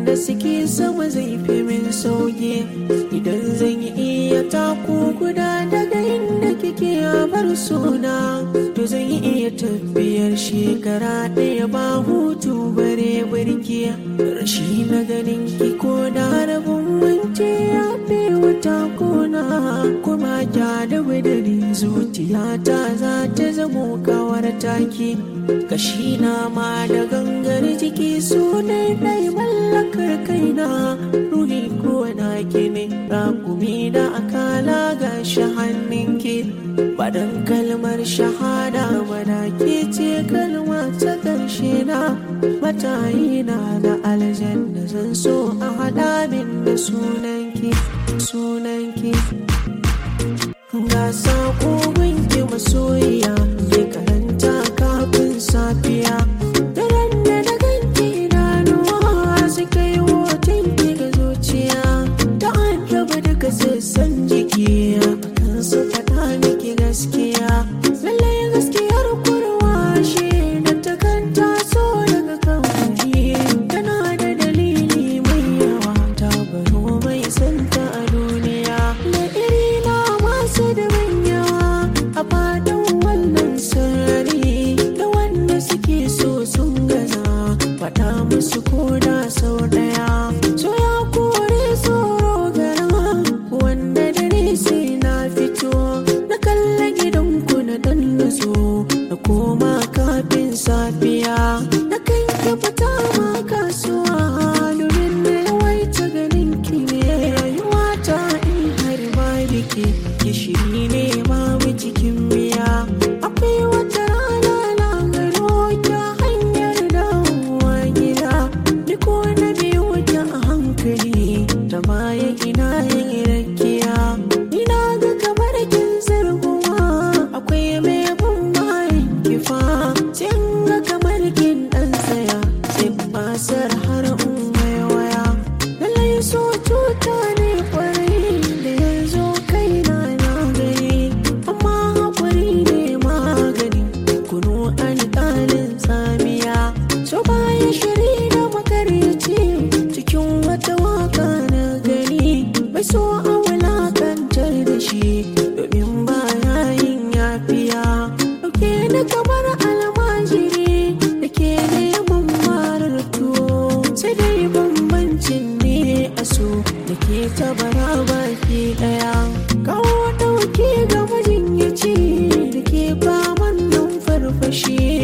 da suke sama zai fi min sauki idan zan yi iya taku guda daga inda kike a bar suna to zan yi iya tafiyar shekara ɗaya ba hutu bare birki rashi na ganin ki ko da rabin wance ya fi wata kona kuma ja da wadari zuciyata za ta zamo kawar taki kashi na ma da gangar jiki su ne ɗai mallakar kaina ruhi ko na ki ne rakumi da akala ga shi hannunki badan kalmar shahada mana ke ce kalma ta ƙarshe na matayi na da aljanna zan so a haɗa min da sunanki sunanki ga saƙo wanke masoyiya ke karanta kafin safiya daren da na ganki idanuwa suka yi hoton ki ga zuciya ta an raba duka sassan jiki kan su faɗa miki gaskiya lallai gaskiyar kurwa shi da ta kanta so daga kamfani tana da dalili mai yawa ta baro mai santa a duniya da iri na masu da yawa a fadin wannan sarari da wanda suke so sun gaza faɗa musu koda sau ɗaya so ya kore tsoro gara wanda dare sai na fito na kalla gidanku na dan nazo na koma kafin safiya na kan ki fita ma kasuwa domin na yawaita ganin ki ne rayuwa ta in har ba biki gishiri ne babu cikin miya akwai wata rana na gano ki a hanyar dawowa gida ni ko na biyu ki a hankali ta baya ina yin rakiya ina ga kamar kin zarguwa akwai mai bin bayan kifa sai in ga kamar kin dan tsaya sai basar har in waya lallai so cuta ne kwarai da yanzu kaina na gani amma haƙuri ne magani kunu alƙalin tsamiya so baya shiri da makaryaci cikin wata waka na gani mai so a wulakantar da shi domin baya yin yafiya dauke ni kamar almajiri da ke neman marar tuwo sai dai bambancin ne a so da ke tabara baki daya kawo dauke ga majinyaci da ke faman nan farfashi